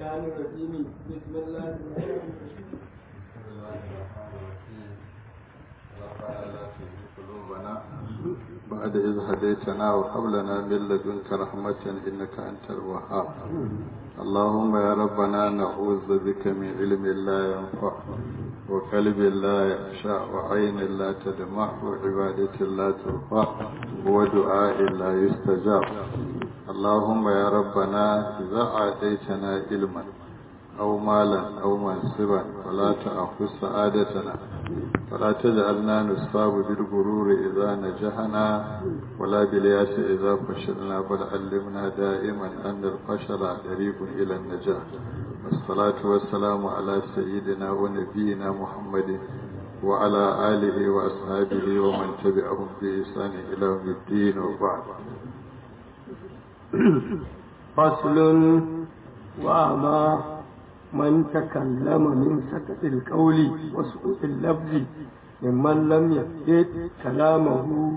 الشيطان الرجيم بسم الله الرحمن الرحيم بعد إذ هديتنا وهب لنا من لدنك رحمة إنك أنت الوهاب اللهم يا ربنا نعوذ بك من علم لا ينفع وقلب لا يخشع وعين لا تدمع وعبادة لا ترفع ودعاء لا يستجاب اللهم يا ربنا إذا أعطيتنا علما أو مالا أو منصبا فلا تأخذ سعادتنا ولا تجعلنا نصاب بالغرور إذا نجحنا ولا بالياس إذا فشلنا بل علمنا دائما أن الفشل طريق إلى النجاح والصلاة والسلام على سيدنا ونبينا محمد وعلى آله وأصحابه ومن تبعهم بإحسان إلى يوم الدين وبعد فصل وأما من تكلم من سكت القول وسقوط اللفظ ممن لم يفقد كلامه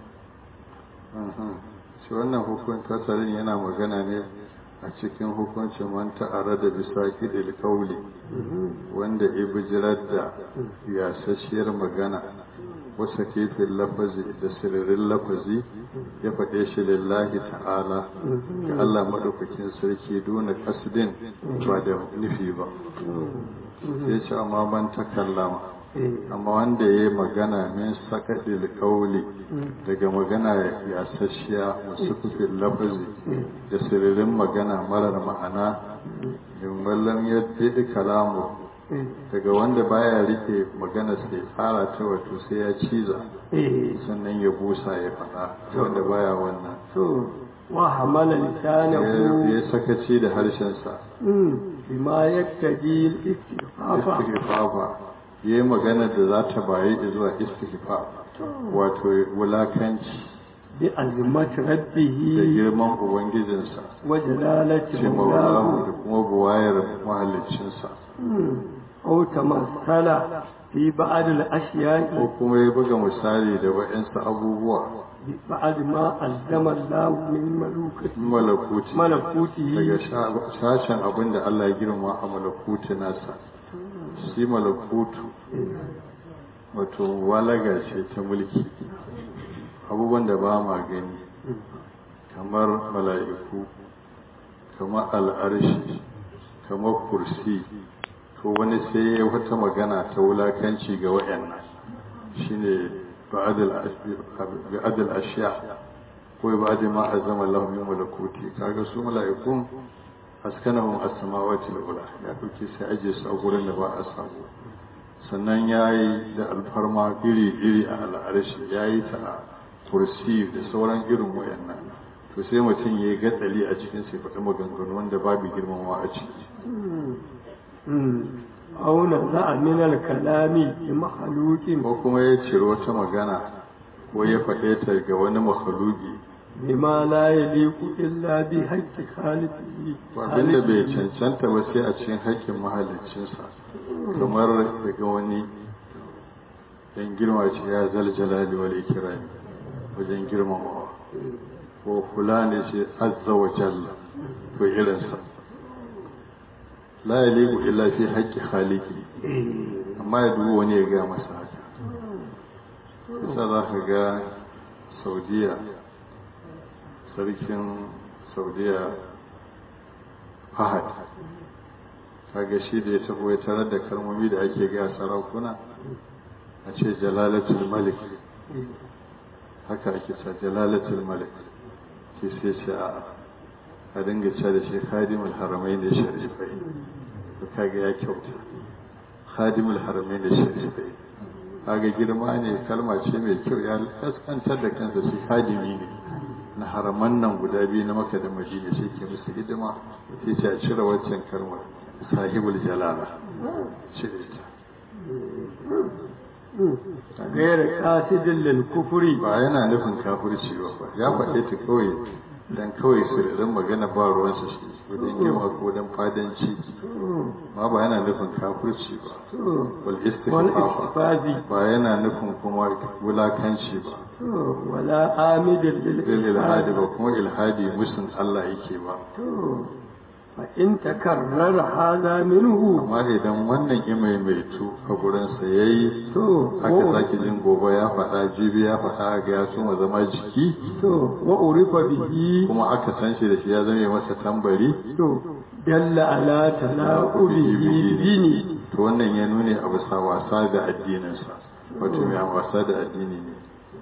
shi wannan hukun fasalin yana magana ne a cikin hukuncin man ta'ara da bisa kidil kauli wanda ya bijirar da yasasshiyar magana wasa kefin lafazi da sirrin lafazi ya faɗe shi lillahi ta'ala ga Allah maɗaukakin sarki duna kasdin ba da nufi ba ya ce amma man takallama amma wanda ya yi magana min sakaɗil kauli daga magana ya sashiya masu kufin lafazi da sirrin magana marar ma'ana in wallan ya fi kalamu daga wanda baya rike magana sai tsara ta wato sai ya ciza sannan ya busa ya faɗa wanda baya wannan wa hamala lisanahu ya sakaci da harshensa bima yaktaji al-istighfafa istighfafa yayi magana da za ta bayi zuwa istighfar wato wulakanci bi azmati da rabbihi girman ubangijinsa wa jalalati ce maulahu da mawlahu kuma buwayar mahaliccinsa aw tamassala fi ba'd al-ashya'i ko kuma ya buga misali da wa'insu abubuwa bi ba'd ma azdama Allah min malukati malakuti malakutihi daga sha- sashen abin da Allah ya girma a malakuti nasa shi malakutu wato walaga ce ta mulki abubuwan da ba ma gani kamar mala'iku kamar al'arshi kamar kursi to wani sai ya wata magana ta wulakanci ga wayannan shine ba'adul ashiya ko ba'adul ma azama Allah min malakuti kaga su mala'ikun askanahum as-samawati al-ula ya dauke sai aje su a gurin da ba a samu sannan yayi da alfarma iri iri a al'arshi yayi ta a kursi da sauran irin wayannan to sai mutum yayi gatsali a cikin sai faɗi maganganu wanda babu girmamawa a ciki aw naza'a min al-kalami bi makhluqin ko kuma ya ciri wata magana ko ya faɗe ta ga wani makhluki bima la yaliqu illa bi haqqi khaliqihi abinda bai cancanta ba sai a cikin haƙƙin mahaliccinsa kamar daga wani yan girma ce ya zal jalali wal ikrami wajen girmamawa ko fulani ce azza wa jalla ko irinsa la yaliqu illa fi haqqi khaliqi amma ya duba wani ya ga masa haka yasa za ka ga saudiya sarkin saudiya fahad kaga shi da ya taho ya tarar da kalmomi da ake gaya sarakuna a ce jalalatul malik haka ake sa jalalatul malik ke sai ce a a dinga ce da shi khadimul haramai da sharifai to kaga ya kyauta khadimul haramai da sharifai kaga girma ne kalma ce mai kyau ya kaskantar da kansa shi khadimi ne na haraman nan guda biyu na maka da madina shi ke musu hidima sai ce a cire waccan kalmar sahibul jalala cire ta غير قاصد للكفر ba yana nufin kafirci ba fa ya faɗe ta kawai dan kawai sirrin magana ba ruwansa shi wajen girma ko dan fadanci ma ba yana nufin kafirci ba wal istighfar والاستفاذ ba yana nufin kuma wulakanci ba ولا آمد lil ilhadi للإلحاد ba kuma ilhadi musun Allah yake ba فإن تكرر هذا منه amma idan wannan ya maimaitu a gurinsa ya yi to haka sake jin gobe ya faɗa jibi ya faɗa ga ya suma zama jiki to وعرف به kuma aka san shi da shi ya zame masa tambari to دل على تلاؤله بدينه to wannan ya nune a bisa wasa da addininsa wato mai wasa da addini ne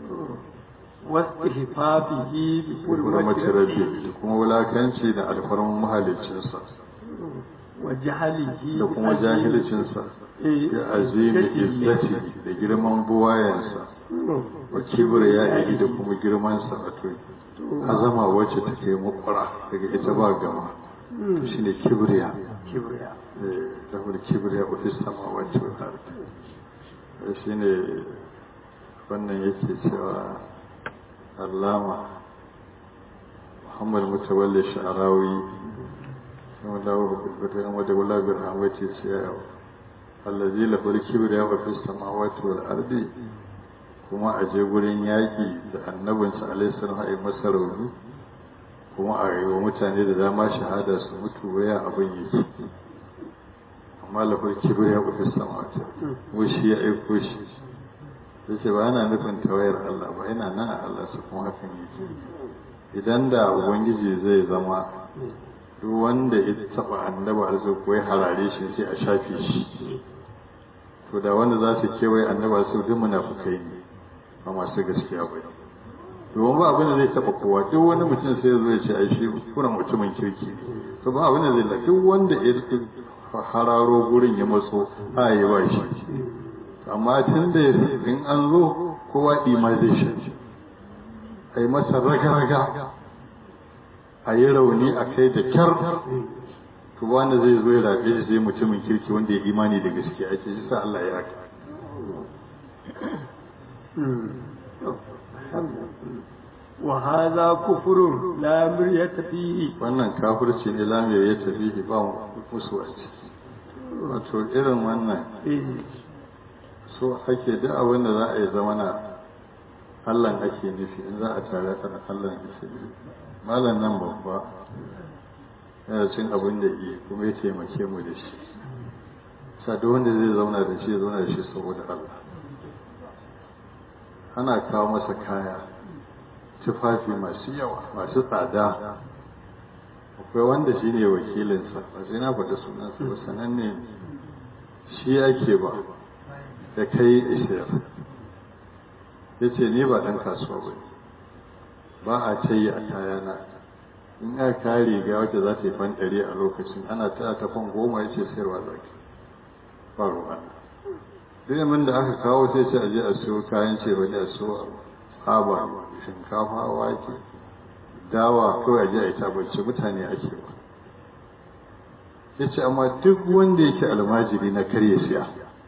واستهفافه hurmati بحرمة rabbi ربه da kuma wulakanci da alfarman mahaliccinsa وجهله da kuma jahilcinsa da azimi izzati da girman buwayensa wa kibir ya iri da kuma girmansa wato azama wacce ta kai makwara daga ita ba gama shi ne kibriya كبرياء da kuma kibriya wa fis samawati wal ardi shi ne wannan yake cewa allama muhammad mutawalli sha'arawi kuma dawo hukumbata yan wata wula bin hamati ce ya allazi lafar kibriya wa fis samawati wal ardi kuma a je gurin yaƙi da annabinsa alaihi salam a yi masa rauni kuma a yi wa mutane da dama shahada su mutu waya abin yake amma lafar kibir ya kufi sama ta ko shi ya aiko shi ya ce ba yana nufin tawayar Allah ba yana nan a Allah su kuma hakan yake idan da ubangiji zai zama duk wanda ya taba annaba arzu ko ya harare shi sai a shafe shi to da wanda za su kewaye annaba su duk munafukai ne ba masu gaskiya ba domin ba abin da zai taba kowa duk wani mutum sai zo ya ce ai shi kuna mutumin kirki ne to ba abin da zai la duk wanda ya hararo gurin ya matso a yi ba shi amma tun da in an zo kowa ɗima zai shi a yi masa raga-raga a yi rauni a kai da kyar to wanda zai zo ya rabe shi sai mutumin kirki wanda ya imani da gaskiya ake shi sa Allah ya haka وهذا كفر لا مرية فيه wannan kafirci ne lamiyar ya tafi ba musu a ciki wato irin wannan إيه. so ake da abin da za a yi zamana Allah ake nufi in za a tare da Allah ake nufi malam nan babba yana cin abin da iya kuma ya taimake mu da shi sa duk wanda zai zauna da shi ya zauna da shi saboda Allah ana kawo masa kaya tufafi masu yawa masu tsada akwai wanda shi ne wakilinsa ba sai na faɗi sunansa ba sananne ne shi ake ba da kai ishiyar ya ce ni ba ɗan kasuwa ba ba a ce yi a kayana in aka kare riga wacce za ta yi fan ɗari a lokacin ana ta ta fan goma ya ce sayarwa za ki ba ruwa duk yamin da aka kawo sai ce a je a siyo kayan ce ba ne a siyo haba shinkafa wake dawa kawai a je a yi tabbaci mutane ake ba ya ce amma duk wanda yake almajiri na karya siya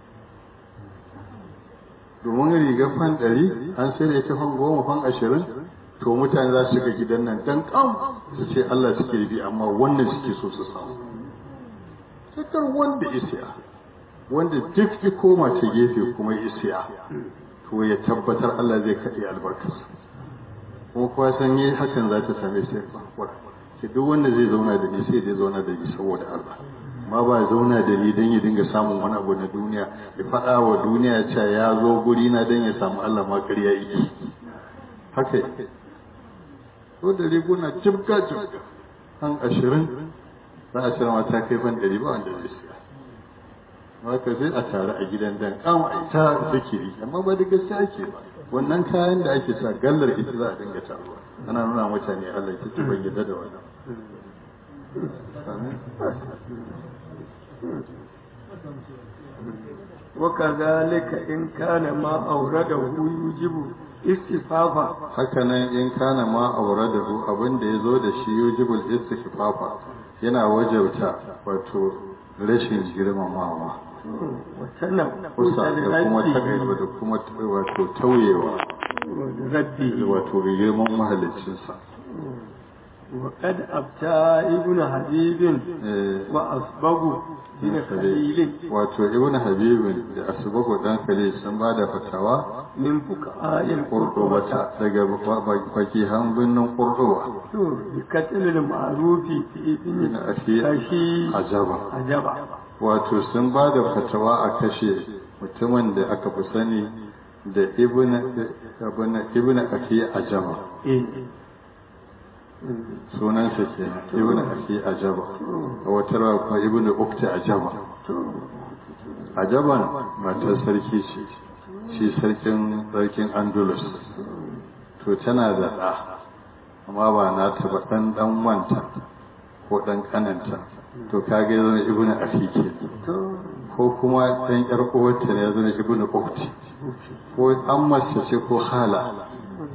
domin riga fan ɗari an sai da ita fan goma fan ashirin to mutane za su ga gidan nan dan kam su ce Allah suke bi amma wannan suke so su samu sakar wanda isiya wanda duk ya koma ta gefe kuma isiya to ya tabbatar Allah zai kaɗe albarkarsa kuma kuwa san yi hakan za ta same sai ba ke duk wanda zai zauna da ni sai zai zauna da ni saboda Allah ma ba zauna da ni don ya dinga samun wani abu na duniya ya faɗa wa duniya cewa ya zo guri na don ya samu Allah ma ƙarya yake haka yake ko da riguna jibga jibga an ashirin za a cire mata kai ban ɗari ba wanda zai siya haka sai a tare a gidan dan kama a ta zikiri amma ba da gaskiya ake ba wannan kayan da ake sa gallar ita za a dinga taruwa ana nuna mutane Allah ta ban yadda da wannan وكذلك إن كان ما أورده يوجب استفافا hakanan in kana ma auradahu abin da ya zo da shi yujibul istighfafa yana wajauta wato rashin girmamawa kusa da kuma taƙaiwa da kuma wato tauyewa ربي wato ga girman mahaliccinsa وقد أفتى ابن حبيب وأصبغ بن خليل wato ibn habibin da asbagu dan khalil sun ba da fatawa من فقهاء qurdubata daga fakihan birnin qurduba بقتل المعروف في ابن Ibn Afi أشي Ajaba. عجبا wato sun ba da fatawa a kashe mutumin da aka fi sani da ibn ibn ibn afi ajaba إيه. sunansa kenan ibn afi ajaba a wata rawa kuma ibn ukta ajaba ajaban matar sarki ce shi sarkin sarkin andalus to tana da ɗa amma ba na ba ɗan ɗan wanta ko ɗan ƙananta to kage zama ibn afi ke ko kuma ɗan ƴar uwarta ne ya zama ibn ukti ko an mace ce ko hala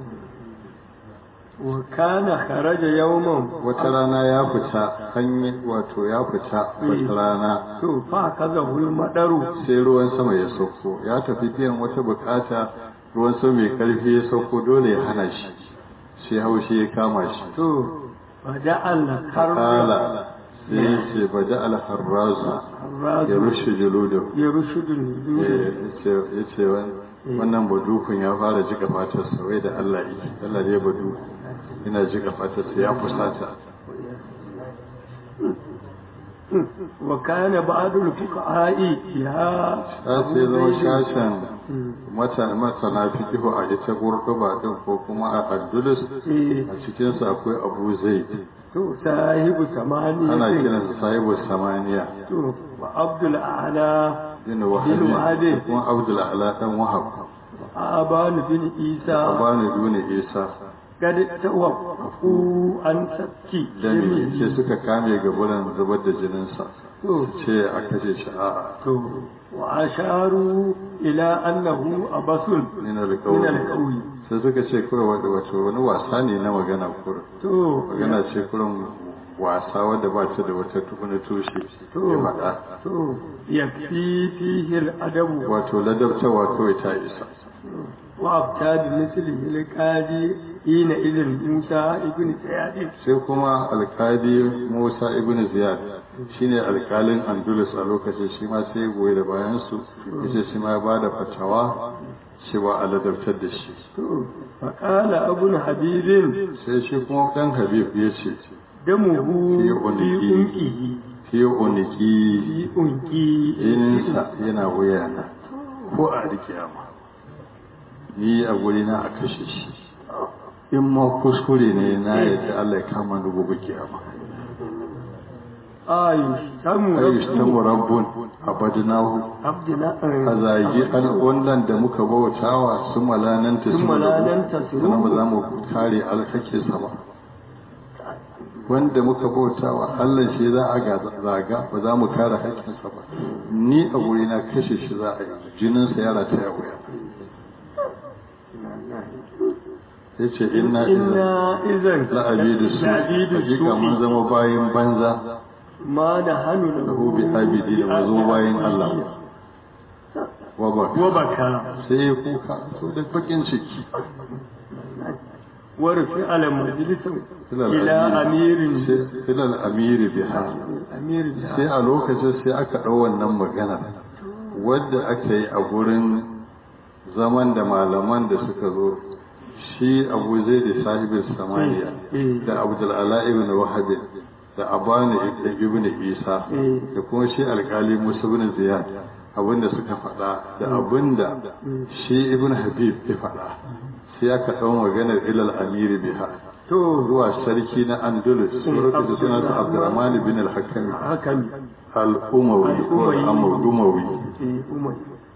وكان خرج يوما wata rana ya fita hanyar wato ya fita wata rana to fa kaza hul madaru sai ruwan sama ya sauko ya tafi biyan wata bukata ruwan sama mai karfi ya sauko dole ya hana shi sai haushi ya kama shi to bada Allah kala sai ya ce bada alharrazu ya rushe juludu ya rushudu ya ce wannan badukun ya fara jika fatarsa wai da Allah yi Allah ne badu ina jika fatarsa ya fusata wa kana ba'dul fuqaha'i ya ta sai zama shashen masana fikihu a ita gurguba din ko kuma a andulus a cikinsu akwai abu zai to sahibu samani ana kiransa sahibu samaniya to wa abdul a'la bin wahabi kuma abdul ala dan wahab aban bin isa abani duni isa kad tawaffu an sabki dami ce suka kame gaburan zubar da jininsa to ce a kashe shi a'a to wa asharu ila annahu abasun min min alqawl alqawi sai suka ce kawai wato wani wasa ne na magana kurin to magana ce kurin wasa wadda ba ta da wata tukuna tushe ya faɗa to yakfi fihi al-adabu wato ladabtawa kawai ta isa wa abtad mislihi al-qadi ina idin musa ibn sayyid sai kuma alkali musa ibn ziyad shine alkalin andalus a lokacin shi ma sai goyi da bayan su yace shi ma ya bada fatawa cewa a ladabtar da shi to fa qala abun habibin sai shi kuma dan habib ya ce damuhu Fi fi uniki. unqihi fi uniki fi unqi jininsa yana wuyana ko a rikiyama ni a gurina a kashe shi in ma kuskure ne na yadda Allah ya kama ni gobe kiyama ayush tamu ayyush tamu rabbun abadnahu abdina a zagi an wannan da muka bautawa su malananta Sun malananta su sannan ba za mu kare alkake sa ba wanda muka bautawa Allah shi za a ga zaga ba za mu kare haƙƙinsa ba ni a gurina kashe shi za a yi jininsa ya rata ya wuya ya ce inna inna idan la'abidu su la'abidu hakika mun su zama bayan banza ma da hannu da lahu bi abidi da mu zama bayan Allah wa ba wa baka sai ya kuka to da bakin ciki wa rufi ala majalisin Ilal ila amiri. amirin sai ilal amiri biha amirin sai a lokacin sai aka ɗau wannan magana wadda aka yi a gurin zaman da malaman da suka zo shi abu zai da sahibin samaniya da abdulala ibn wahab da abani ibn isa da kuma shi alkali musa ibn ziyad abinda suka faɗa da abinda shi ibn habib ya faɗa sai aka ɗau maganar ilal amiri biha to zuwa sarki na andalus lokacin da sunansa abdurrahman bin al-hakami hakan al-umawi ko al-umawi eh umar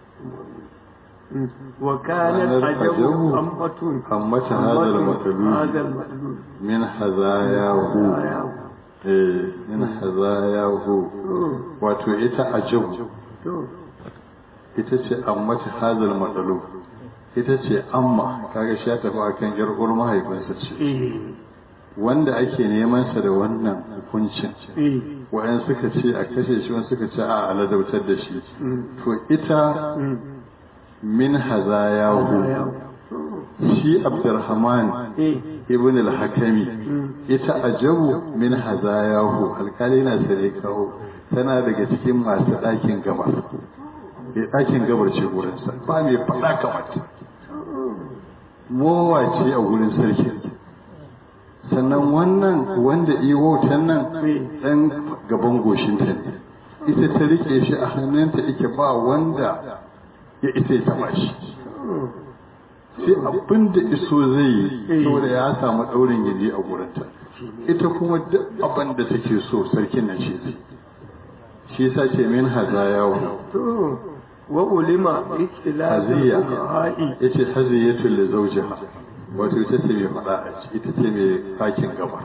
wa kanat ajabu amfatun ammata hadha al-matlub hadha al-matlub min hazayahu eh min hazayahu wato ita ajabu to ita ce ammata hadha al-matlub ita ce amma kaga shi ya tafi akan yar uwar mahaifinsa ce eh wanda ake neman sa da wannan hukuncin eh wa'yan suka ce a kashe shi wani suka ce a aladautar da shi to ita min hazayahu shi abdurrahman eh ibn al-hakami ita ajabu min hazayahu alkali na sare kawo tana daga cikin masu ɗakin gabar ya ɗakin gabar ce gurinsa ba mai faɗa kamar ta mowa ce a gurin sarki sannan wannan wanda iya wautan nan ɗan gaban goshinta ne ita ta rike shi a hannunta ike ba wanda ya ita ya taɓa shi sai abin da iso zai yi saboda ya samu ɗaurin gindi a gurinta ita kuma duk abin da take so sarkin nan shi zai shi yasa ce min hazayahu to wa ulima ikhtilaf haziya al-fuqaha'i yace haziyatu li zawjiha wato ita ce mai faɗa a ciki ita ce mai fakin gaba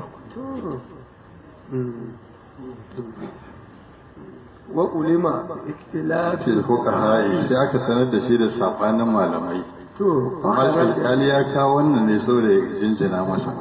wa ulima ikhtilaf ce fuqaha sai aka sanar da shi da sabanin malamai to amma alƙali ya kawo wannan ne saboda ya jinjina masa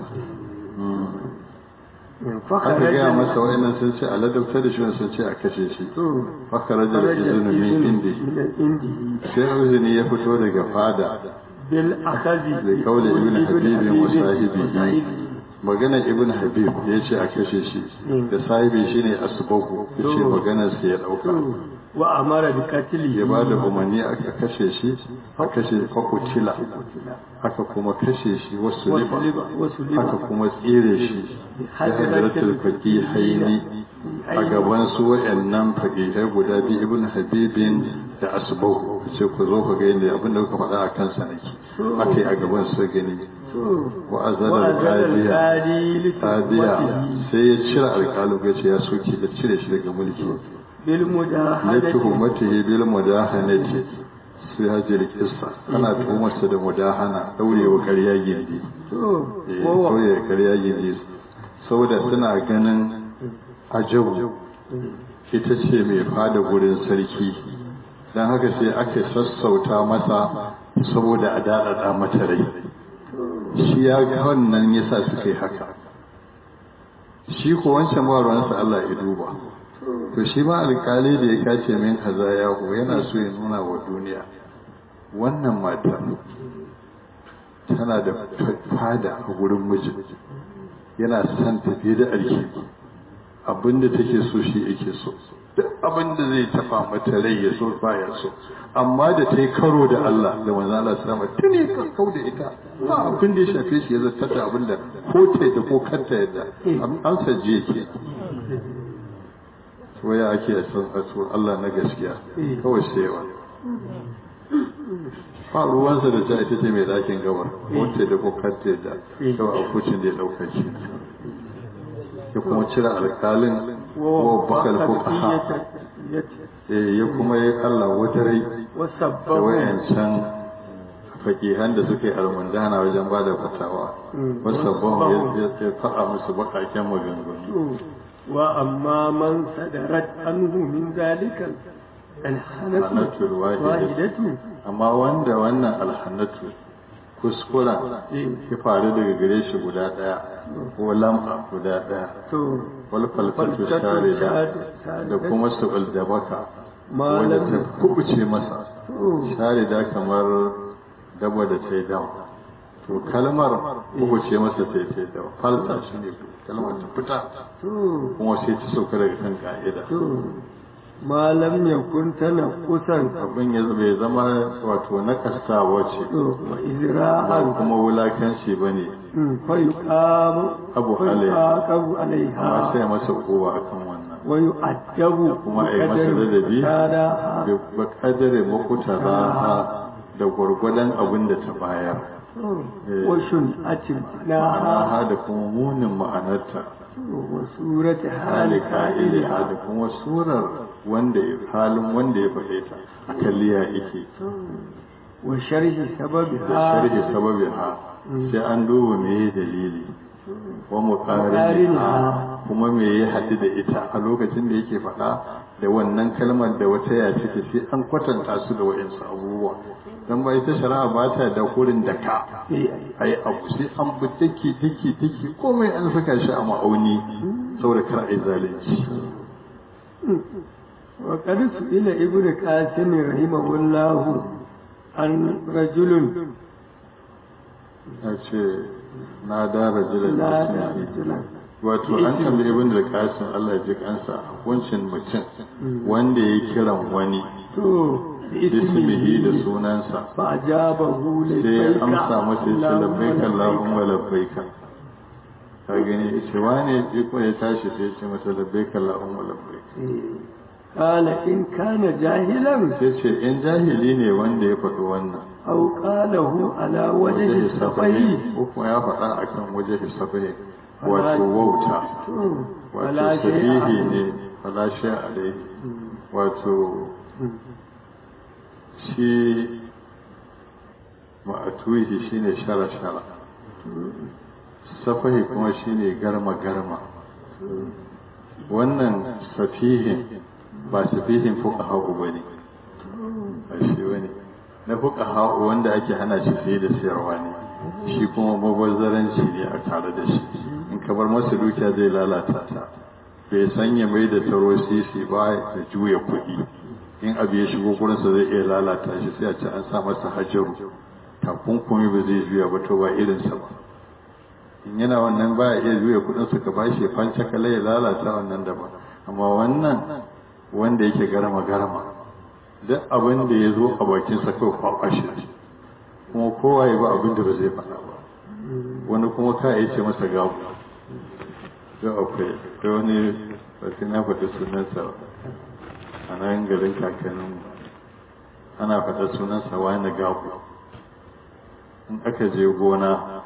aka gaya masa wa'annan sun ce a ladabtar da shi wani sun ce a kashe shi to fakarajar izinu min indi indi sai uzini ya fito daga fada bil akhadhi da kaula ibn habibin wa sahibihi maganar ibn habib ya ce a kashe shi da sahibi shine asbahu ya ce maganar sa ya dauka wa amara bi qatli ya ba da umarni aka kashe shi a kashe fakutila aka kuma kashe shi wasu liba wasu aka kuma tsire shi da hadaratul faqihaini a gaban su wayannan faqihai guda biyu ibn habibin da asbahu ce ku zo ku ga yadda abin da kuka faɗa a kansa nake akai a gaban su gani wa azala qadiya qadiya sai ya cire alƙalu ya ce ya soke da cire shi daga mulki bil ya mujahadati tuhumatihi bil mudahanati sai hajjar kissa ana tuhumarsa da mudahana daurewa ƙarya gindi to eh wa daurewa ƙarya gindi saboda suna ganin ajabu ita ce mai fada gurin sarki don haka sai aka sassauta masa saboda a daɗaɗa mata rai shi ya ga wannan yasa suka yi haka shi ko wancan ba ruwansa Allah ya duba to shi ma alkali da ya kace min kaza ya ko yana so ya nuna wa duniya wannan mata tana da fada a gurin miji yana son tafiye da alheri abinda take so shi yake so duk abinda zai tafa mata rai ya so ba ya so amma da ta yi karo da Allah da manzo Allah sallama tuni ka kau da ita ba abin da ya shafe shi ya zartar da abinda ko ta da ko kanta yadda an saje yake waya ake a san a Allah na gaskiya kawai sayewa ba ruwansa da ta ita ce mai dakin gabar ko ta da ko kanta yadda kawai a kucin da ya ɗauka shi ya kuma cire alkalin wa bakal fuqaha eh ya kuma yi Allah wadarai da wasabbahu wayancan fakihan da suka yi almundana wajen ba da fatawa wasabbahu ya ya faɗa musu bakaken maganganu wa amma man sadarat anhu min zalika alhanatu hanatul wahidatu wahidatu amma wanda wannan alhanatu kuskura ya faru daga gare shi guda ɗaya ko lam'a guda ɗaya to wal falfatu sharida da kuma su'ul da baka wanda ta kubuce masa sharida kamar daba da ta yi dawa to kalmar kubuce masa ta yi ta yi dawa falta shi ne kalmar ta fita to kuma sai ta sauka daga kan ka'ida to malam yakun tana kusan abin ya bai zama wato na kastawa ce to wa ba izra'an kuma wulakanci ba ne fa yuqamu Abu fa alaiha. yuqabu amma alaiha sai masa kowa akan wannan wa yu'addabu kuma a yi masa ladabi kada da ba kadare makuta raha da gwargwadon abin da ta bayar wa shun'atin laha ma'anaha da kuma munin ma'anarta wa surati hali hali ka'iliha qa'iliha da kuma surar wanda ya halin wanda ya faɗe ta a kalliya yake wa sharhi da sababiha sharhi sababiha sai an duba me ya dalili wa muqariniha kuma me ya haɗu da ita a lokacin da yake faɗa da wannan kalmar da wata ya take sai an kwatanta su da wa'insu abubuwa dan ba ita shari'a ba ta da kurin da ka ai abu sai an bi dake dake dake komai an saka shi a ma'auni saboda kar ai zalunci وقد سئل ابن قاسم رحمه الله عن رجل ya ce na dara jiran na da ismihi rajulan wato an tambayi ibn da kasim Allah ya ji kansa hukuncin mutum wanda ya kiran wani to da bismihi da ismihi sunansa fa ajabahu sai ya labbaika amsa masa ya ce labbaika Allahumma labbaika. labbaika ka gani ce wane iko ya tashi sai ya ce masa labbaika Allahumma labbaika Kala in kana jahilan sai ce in jahili ne wanda ya faɗi wannan aw qalahu ala wajhi waje safai safahi ko kuma ya faɗa akan waje safahi wato wauta to wato wala sahihi shay'a ne fala shay alaihi wato shi ma'atuhi shine shara shara safahi kuma shine garma garma wannan safihin ba safihin fuqaha bane ba shi wani na fuqaha wanda ake hana shi sai da sayarwa ne shi kuma mabazzaranci ne a tare da shi in ka bar masa dukiya zai lalata ta bai sanya mai da taro sisi ba da juya kuɗi in abu ya shigo gurinsa zai iya lalata shi sai a ce an sa masa hajaru takunkumi ba zai juya ba to ba irinsa ba in yana wannan baya iya juya kuɗinsa ka bashi ya fanca kala ya lalata wannan daban amma wannan wanda yake garama garama duk abin da ya zo a bakinsa kawai kwakwa shi kuma kowa ya ba abin da ba zai faɗa ba wani kuma ka iya ce masa gabu da akwai da wani basi na faɗi sunansa a nan garin kakannin ana faɗa sunansa wani gabu in aka je gona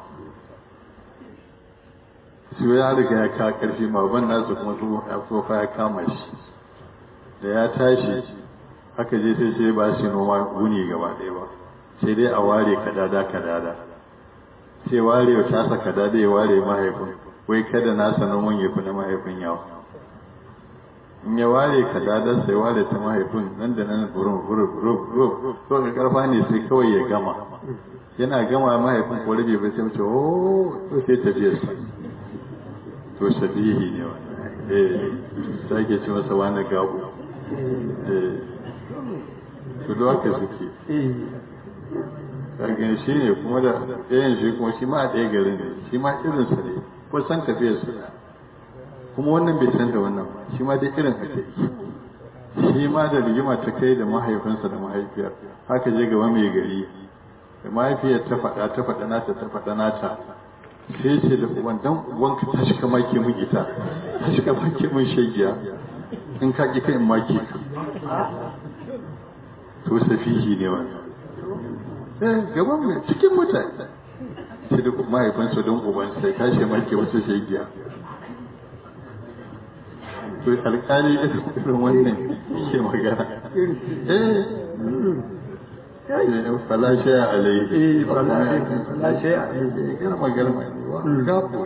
su ya riga ya ka ƙarfi baban nasu kuma tsofa ya kama shi da ya tashi aka je sai sai ba shi noma guni gaba ɗaya ba sai dai a ware kadada kadada sai ware wa tasa kadada ya ware mahaifin wai kada nasa noman ya fi na mahaifin yawa in ya ware kadada sai ware ta mahaifin nan da nan burin burin burin burin to ka karfa ne sai kawai ya gama yana gama mahaifin ko rabe bai sai mace oh to sai tafiyar sa to shabihi ne wannan eh sai ke ce masa wani gabo eh su da haka suke kagin shi ne kuma da ɗayan shi kuma shi ma a ɗaya garin ne shi ma irinsa ne ko san tafiyar su kuma wannan bai san da wannan ba shi ma dai irin haka yake shi ma da rigima ta kai da mahaifinsa da mahaifiyar haka je gaba mai gari da mahaifiyar ta faɗa ta faɗa nata ta faɗa nata sai ce da uban dan uwanka ta shi kama ke mun ita ta shi kama ke mun shagiya in ka ƙi kai in maki ka to safihi ne wannan eh gaban mai cikin mutane sai da mahaifinsa don uban sai kashe make wata shegiya to alƙali irin wannan ke magana eh falashe a alaihi eh falashe a alaihi girma girma gafo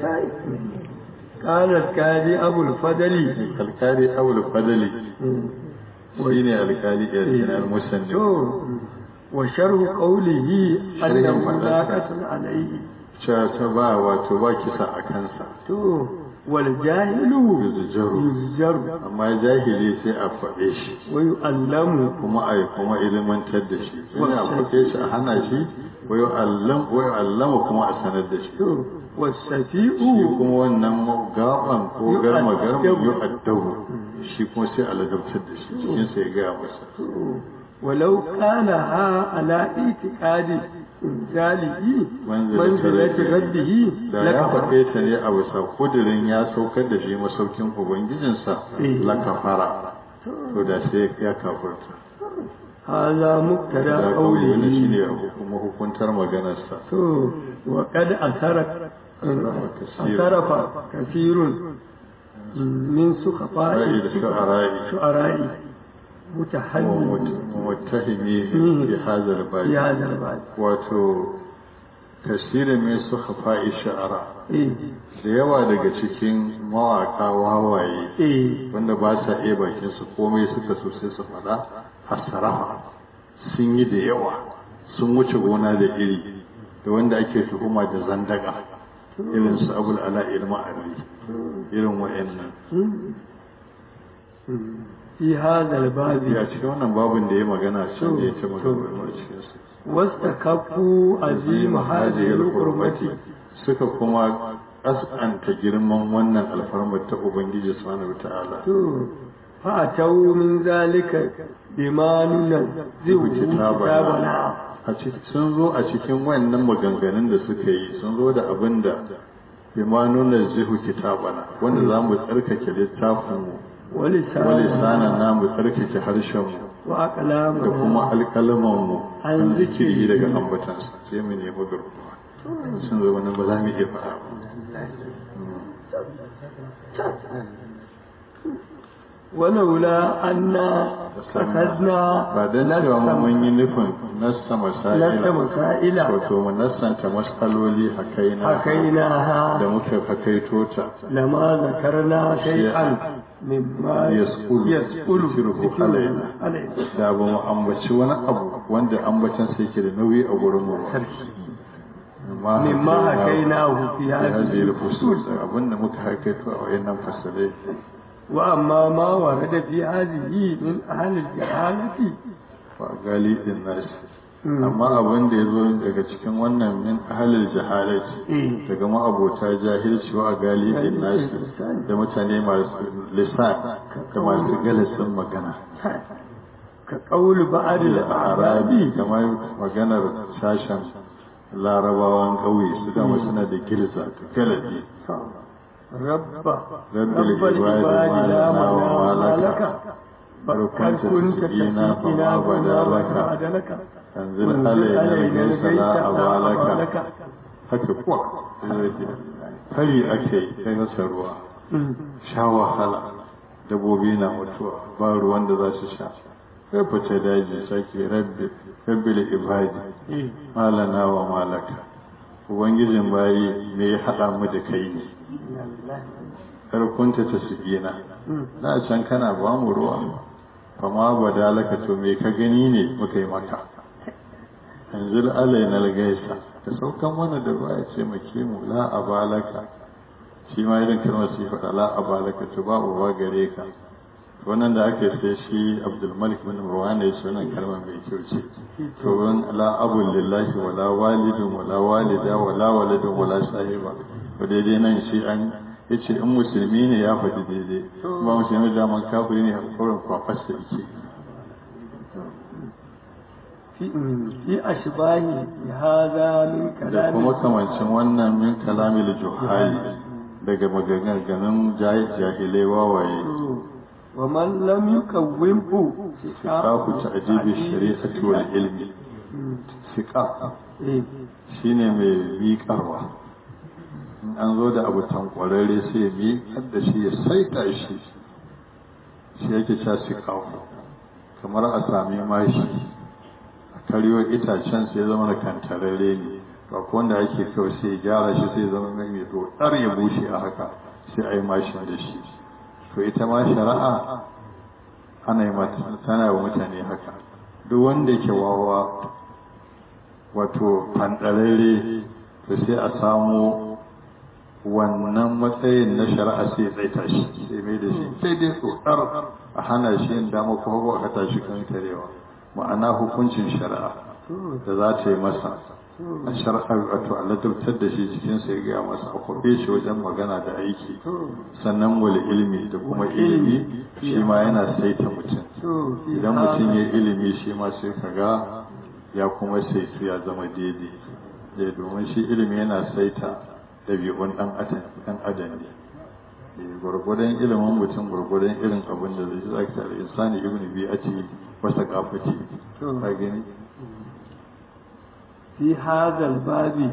قال الكالي أبو الفضل alkali abul fadali shi ne alkali yarjina al-musanni وشرح قوله أنه لا قتل عليه cewa ta ba wato ba kisa a kansa تو والجاهل Yuzjaru. يزجر amma jahili sai a faɗe shi ويؤلم kuma a yi kuma ilimantar da shi sai a faɗe shi a hana shi wayo allam wayo allama kuma a sanar da shi تو والسفيء shi kuma wannan gaban ko garma garma Yu'addabu. yu addabu shi kuma sai a ladabtar da shi cikin sai ya gaya masa ولو كانها على اعتقاد إنزاله منزلة ربه da ya لكفر faɗe ta ne a bisa kudirin ya saukar da shi masaukin ubangijinsa Eh. la kafara to da sai ya kafurta هذا مبتدا da kauli wani قوله shine kuma hukuntar maganarsa تو وقد أثر أثرف كثير من سخطاء رأي الشعراء الشعراء متحمل ومتهمي في هذا في الباب هذا الباب wato tasirin mai su hafa'i sha'ara إيه da yawa daga cikin mawaka wawaye إيه wanda ba sa iya bakin su komai suka so sai su faɗa hasarafa sun yi da yawa sun wuce gona da iri da wanda ake tuhuma da zandaga irin su abul ala ilma ali irin wa'annan fi hadha al-babi ya cikin wannan babin da ya magana can da ya ta magana a cikin su wastakaffu azim hadhihi al-qurbati suka kuma kaskanta girman wannan alfarmar ta ubangiji subhanahu wataala to fa atau min zalika bima nunzihu kitabana a cikin sun zo a cikin wannan maganganun da suka yi sun zo da abin da bima nunzihu kitabana wanda za mu tsarkake littafin mu wali sanan na mu tsarkake harshen mu wa aqlamu da kuma alƙalaman mu An an zikiri. zikiri daga ambatansa sai mu nemi garkuwa sun zo wannan ba za mu iya faɗa ba ولولا أن أخذنا ba don cewa mu mun yi nufin nassa نفس masaila مسائل wato mu nassanta mas'aloli hakaina da حكيناها muka hakaito ta لما ذكرنا شيئا مما يسأل يسأل ذكره ذكره علينا. علينا da ba mu ambaci wani abu wanda ambatan sai ke da nauyi a gurin mu ba مما حكيناه في ya هذه zai الفصول rufusu abinda muka hakaito a wayannan fasalai وأما ما ورد في هذه من أهل الجهالة ba gali din nasi Mm. amma abin da ya zo daga cikin wannan min ahalil jahalati إيه. daga ma'abota jahilci wa gali din nasi da mutane masu lisan da masu galasin magana كقول بعض arabi الأعراب kamar maganar sashen larabawan ƙauye su dama suna da girza da galabi رب رب رب العباد العباد ما لا لنا وما معنى لك. لك لو قد كنت كنت تسقينا تسقينا فما بدا فما لك. بعد لك انزل وانزل علينا علينا الغيث الغيث لا لا أبا أبا لك لك haka kuwa fari ake yi kai masa ruwa sha wahala dabobi na mutuwa ba ruwan da za su sha sai fice daji sake rabbi rabbi da ibadi إيه. malana wa malaka ubangijin bayi me ya haɗa mu da kai ne karkunta ta sigina na can kana ba mu ruwa fama ba dalaka to me ka gani ne muka yi maka yanzu alai na gaisa ka saukan mana da ruwa ya ce make mu la abalaka shi ma irin kalmar su faɗa la abalaka to ba uba gare ka wannan da ake sai shi abdulmalik bin marwan ya ce wannan kalmar mai kyau ce to wan la abul lillahi wala walidun wala walida wala waladun wala sahiba to daidai nan shi an yace in musulmi ne ya faɗi daidai ba musulmi da man kafiri ne a kaurin kwafasta yake في في أشباه هذا من da كلام kuma kamancin wannan min kalamil juhali daga maganganun jahilai wawaye ومن لم يكومه siqafu ta'jibi shari'ati wal ilmi siqaf إيه. shine mai miƙarwa in an zo da abu tankwararre sai ya miƙar da shi ya saita shi shi yake cewa siqafu kamar a sami mashi a karyo itacen sai ya zama da kantararre ne ba ko wanda ake kawai sai ya gyara shi sai ya zama mai mai dotar ya bushe a haka sai a yi mashin da shi to ita ma shari'a ana yi mata tana wa mutane haka duk wanda yake wawa wato fandararre to sai a samu wannan matsayin na shari'a sai tsaita shi sai mai da shi sai dai tsotsar a hana shi yin dama ko hagu aka tashi kan karewa ma'ana hukuncin shari'a da za ta yi masa a shari'ar wato a ladabtar da shi cikin sai gaya masa a kwabe shi wajen magana da aiki sannan wani ilimi da kuma ilimi shi ma yana saita mutum idan mutum ya ilimi shi ma sai ka ga ya kuma saitu ya zama daidai da domin shi ilimi yana saita ɗabi'un ɗan adam adam ne gwargwadon ilimin mutum gwargwadon irin abin da zai zaki da insani ibn bi'ati wasa kafati ka gani fi hadal babi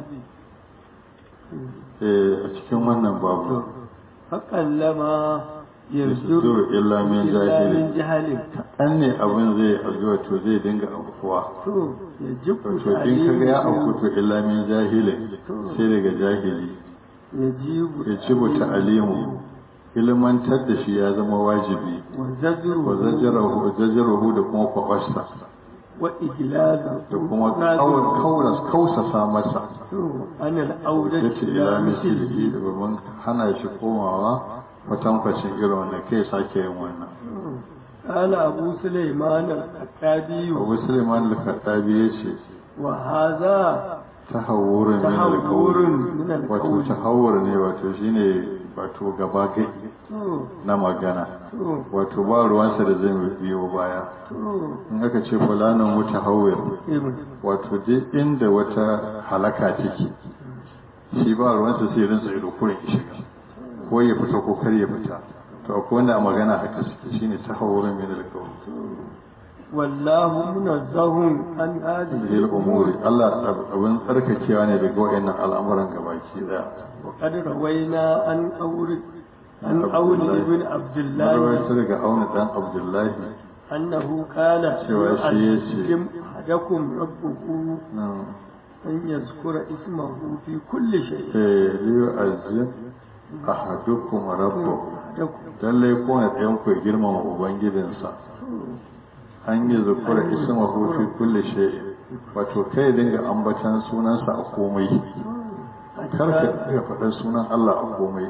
eh a cikin wannan babu faƙallama yanzu illa min jahili jahalin kaɗan ne abin zai azuwa to zai dinga aukuwa to ya jibu to in kaga ya auku to illa min jahilin sai daga jahili ya jibu ya ci buta alimu ilmantar da shi ya zama wajibi wa zajru wa zajarahu zajarahu da kuma kwakwasta wa iglaza da kuma kauras kausasa masa to anil audati yace ila mislihi da babban hana shi komawa kwatankwacin irin wannan kai sake yin wannan قال أبو سليمان الخطابي abu suleiman al-khattabi ya ce وهذا tahawurin min تهور al من wato القول tahawur ne wato shine wato gaba gai تو na magana تو wato ba ruwansa da zai biyo baya تو in aka ce fulanin mutahawir إيه. wato duk inda wata halaka take shi ba ruwansa sai rinsa ido kurin ya shiga ko ya fita ko kar ya fita to akwai wanda a magana haka suke shine tahawurin min al والله منزه عن هذه lil umuri Allah abin tsarkakewa ne daga wayannan al'amuran gabaki daya وقد روينا عن أور عن أول بن عبد الله Marwayar daga auna dan Abdullahi أنه قال cewa shi ya ce يعلم أحدكم ربه nan أن يذكر اسمه في كل شيء eh liyu azim ahadukum rabbahu أحدكم lalle ko na ɗayan ku ya girmama ubangijinsa an yi zukura ismahu fi kulli shay wato kai dinga ambatan sunansa a komai kar ka dinga faɗar sunan Allah a komai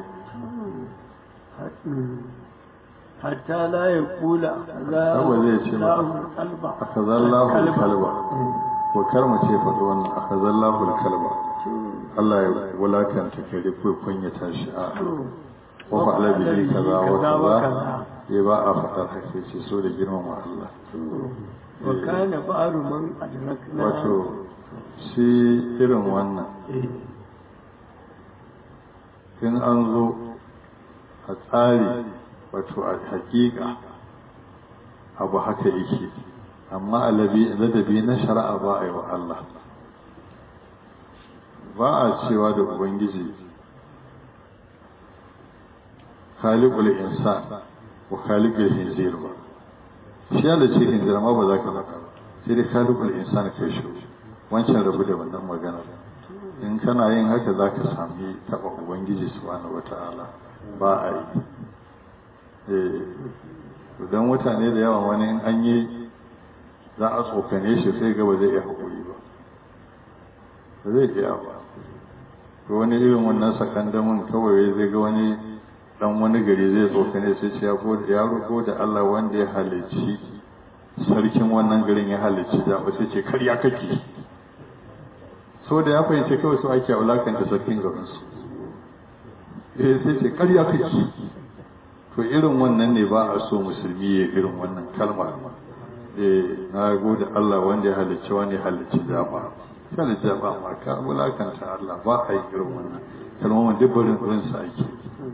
حتى لا يقول أخذا أبا زي شيء ما- الله القلب akhadallahu al-kalba ko kar mu ce faɗi wannan akhadallahu al-kalba Allah ya wulakanta kai ko kunyata shi a wa fa'ala bihi kaza wa kaza ya ba a faɗar hake ce so da girmama Allah وكان بعض من أدركنا wato shi irin wannan إيه. in an zo a tsari wato a hakika abu haka yake amma a labi- ladabi na shari'a ba a yi wa Allah ba a cewa da ubangiji khaliqul insan wa khaliqul hinzir ba shi ya da ce hinzir ma ba za ka faɗa ba sai dai khaliqul insan kai shi wancan rabu da wannan maganar in kana yin haka za ka sami taɓa ubangiji subhanahu wata'ala ba a yi eh don mutane da yawa wani in an yi za a tsokane shi sai ga ba zai iya haƙuri ba ba zai iya ba to wani irin wannan sakandamin kawai zai ga wani dan wani gari zai tsokane sai ce ya gode ya roƙo da Allah wanda ya halicci sarkin wannan garin ya halicci da ba sai ce karya kake so da ya fahimci kawai su ake wulakanta sarkin garinsu eh sai ce karya kake to irin wannan ne ba a so musulmi ya irin wannan kalma eh na gode Allah wanda ya halicci wani halicci dama kada jaba ma ka wulakanta Allah ba a yi irin wannan kalmomin duk barin barin sa ake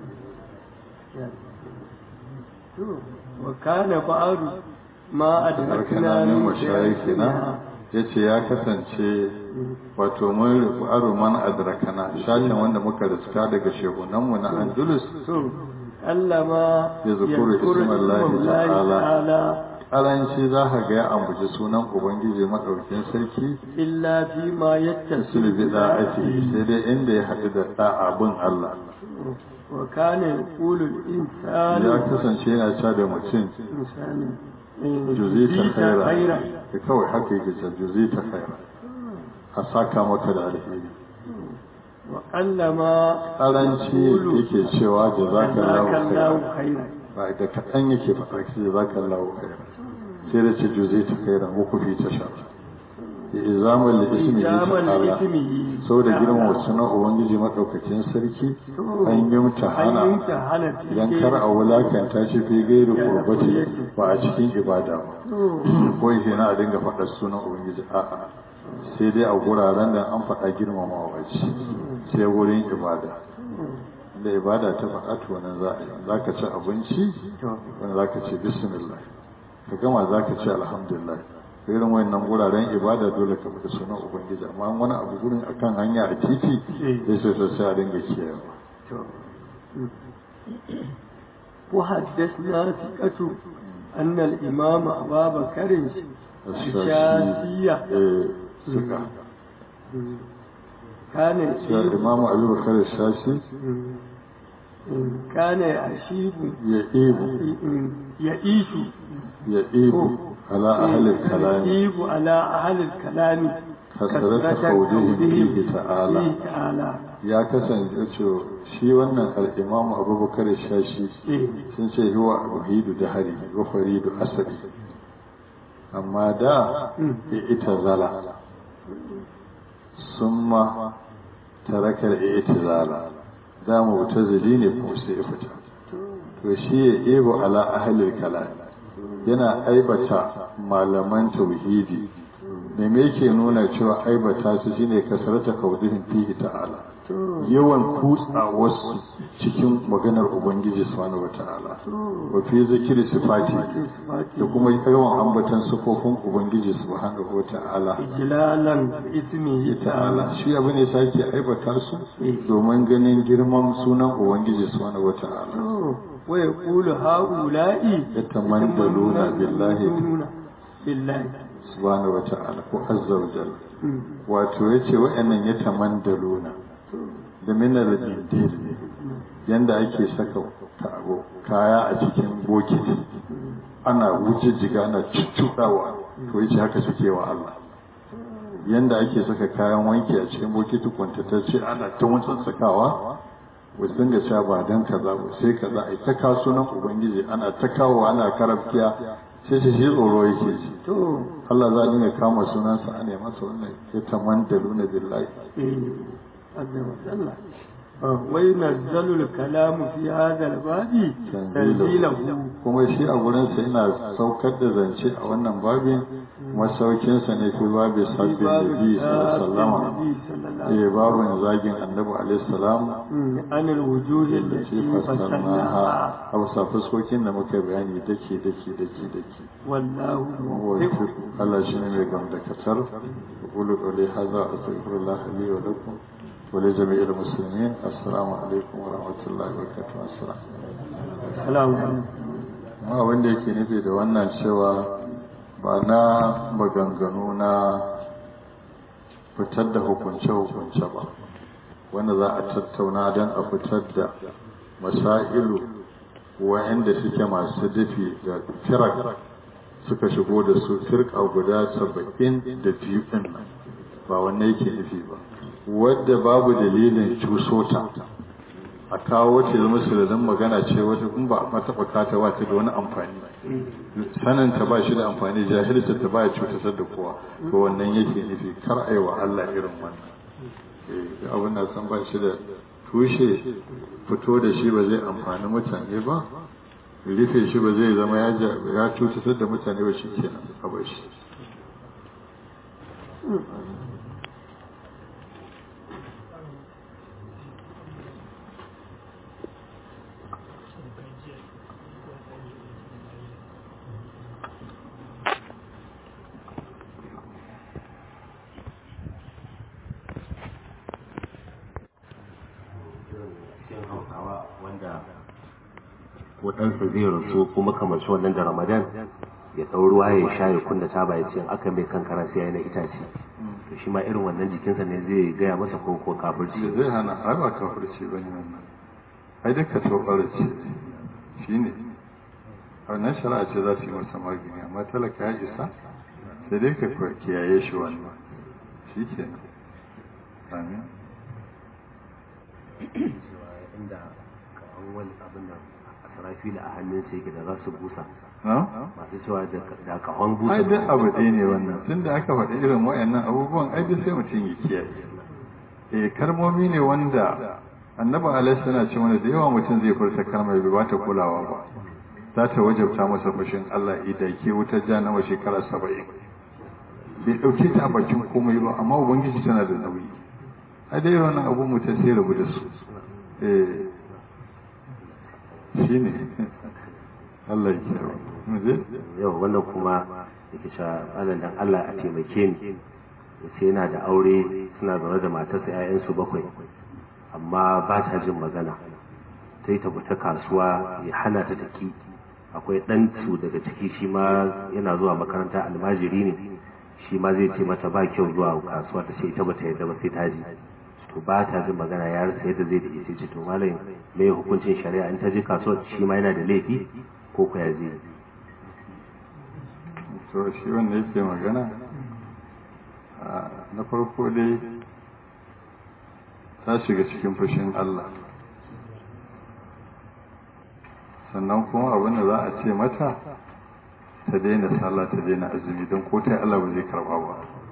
وكان بعض ما أدركنا min من mashayikina yace ya kasance wato mun rufu aro man adrakana shashin wanda muka riska daga shehunanmu na Andalus كلما يذكر اسم الله تعالى. تعالى karanci za ka ga ya ambaci sunan ubangiji madaukin sarki إلا فيما يتصل sulbi da'ati sai dai inda ya haɗu da da'a bin Allah وكان يقول الإنسان ya kasance yana cewa da mutum إنسان juzita khaira خيرا da kawai haka yake cewa juzita khaira a saka maka da alheri وقلما karanci yake cewa jazakallahu جزاك khaira الله خيرا ba da kaɗan yake faɗa ki jazakallahu khaira sai da ce juzita khaira ko kufi ta sha izamal li ismihi إجاما ta'ala لإثمه saboda girmama sunan ubangiji madaukakin sarki an yi mutahana أن يمتحن في idan kar a wulakanta shi fi gairu kurbati ba a cikin ibada ba ko yake na a dinga faɗar sunan ubangiji a'a sai dai a guraren da an faɗa girmamawa ce sai wurin ibada da ibada ta faɗa to nan za a yi za ka ci abinci wani za ka ce bismillah ka gama za ka ce alhamdulillah irin wayannan guraren ibada dole ka faɗi sunan ubangiji amma wani abu gurin akan hanya a titi sai sai sai a dinga kiyayewa وحدثنا ثقة أن الإمام أبا بكر الشافعية eh suka كان cewa يشيب imamu abubakar shashi كان يشيب ya ibu يعيش ya ibu ala ahalin kalami يشيب على أهل الكلام كثرة قولهم فيه تعالى. فيه تعالى ya kasance ce shi wannan al'imamu abubakar shashi sun ce huwa wahidu da hari wa faridu asali amma da ya ita zala sun ma tarakar ya ita zala da mu ta zili ne kuma sai ya fita to shi ya ego ala ahalil kalam yana aibata malaman tauhidi da me yake nuna cewa aibata su shine kasarata kaudihin fihi ta'ala yawan kutsa wasu cikin maganar ubangiji subhanahu wata'ala wa fi zikiri sifati da kuma yawan ambatan sifofin ubangiji subhanahu wata'ala ijlalan ismihi ta'ala shi abu ne sake aibata su domin ganin girman sunan ubangiji subhanahu wata'ala wa yaqulu haula'i yatamandaluna billahi billahi subhanahu wata'ala ko azza wa jalla wato yace wa'annan yatamandaluna da minar indil ne yanda ake saka kaya a cikin bokiti ana wuce jiga ana cuccuɗawa to yace haka suke wa Allah yanda ake saka kayan wanki a cikin bokiti kwantatacce ana ta wancan sakawa wasu dinga cewa ba dan kaza ba sai kaza ai ta kasunan ubangiji ana ta kawo ana karafkiya sai shi tsoro yake ji to Allah za a dinga kama sunansa a nema masa wannan ya tamandaluna billahi عز وجل وينزل الكلام في هذا الباب تنزيله kuma shi a gurinsa yana saukar da zance a wannan babin masaukinsa ne fi babin sabbin nabi sallallahu alaihi babin zagin annabi alaihi salam an alwujuh allati fasalnaha aw sa fuskokin da muka bayani dake dake dake dake wallahu Allah shi ne mai gamdakatar qulu qawli hadha astaghfirullah li wa lakum ولجميع المسلمين السلام عليكم ورحمة الله وبركاته السلام السلام عليكم ma wanda yake nufi da wannan cewa ba na maganganu na fitar da hukunce-hukunce ba wanda za a tattauna don a fitar da masailu wa'anda suke masu dafi da firak suka shigo da su firka guda saba'in da biyu ɗin nan ba wannan yake nufi ba wadda babu dalilin cusota a kawo ce zama sirrin magana ce wata kun ba a taɓa kata ba ta da wani amfani sanin ta ba shi da amfani jahilta ta ba ya cutar da kowa to wannan yake nufi kar a yi wa Allah irin wannan abin da san ba shi da tushe fito da shi ba zai amfani mutane ba rufe shi ba zai zama ya cutar da mutane ba shi kenan a bar shi ko ɗansa zai rasu kuma kamar shi wannan da ramadan ya ɗau ruwa ya sha ya kunna taba ya ce aka mai kankara sai ya na itace to shi ma irin wannan jikinsa ne zai gaya masa ko ko kafirci zai hana ai ba kafirci ba ne wannan ai duka tobar ce shi ne wannan shari'a ce za su yi masa magani amma talaka ya isa sai dai ka kiyaye shi wannan shi ke amin inda kawan wani abin nan a sarafila a hannun sai yake da za su busa masu cewa da kahon busa ai duk abu ɗaya ne wannan tun da aka faɗi irin wayannan abubuwan ai duk sai mutum ya kiyaye eh kalmomi ne wanda annabi alaihi suna ce mana da yawa mutum zai furta kalmar bai bata kulawa ba za ta wajabta masa fushin Allah idan ke wutar jahannama shekara saba'in bai ɗauke ta a bakin komai ba amma ubangiji tana da nauyi a dai wannan abu mutum sai rabu da su eh shi ne Allah ya kiyaye mu je yau wannan kuma yake cewa malam dan Allah a taimake ni yace yana da aure suna zaune da matarsa 'ya'yansu bakwai amma ba ta jin magana ta yi tabbata kasuwa ya hana ta taki akwai ɗansu daga ciki shi ma yana zuwa makaranta almajiri ne shi ma zai ce mata ba kyau zuwa kasuwa ta ce ita ba ta yadda ba sai ta ji to ba ta jin magana ya rasa yadda zai da ita ce to malam me hukuncin shari'a in ta je kasuwa shi ma yana da laifi ko ko ya zai to shi wanda yake magana na farko dai ta shiga cikin fushin Allah sannan kuma abin da za a ce mata ta daina sallah ta daina azumi don ko ta Allah ba zai karba ba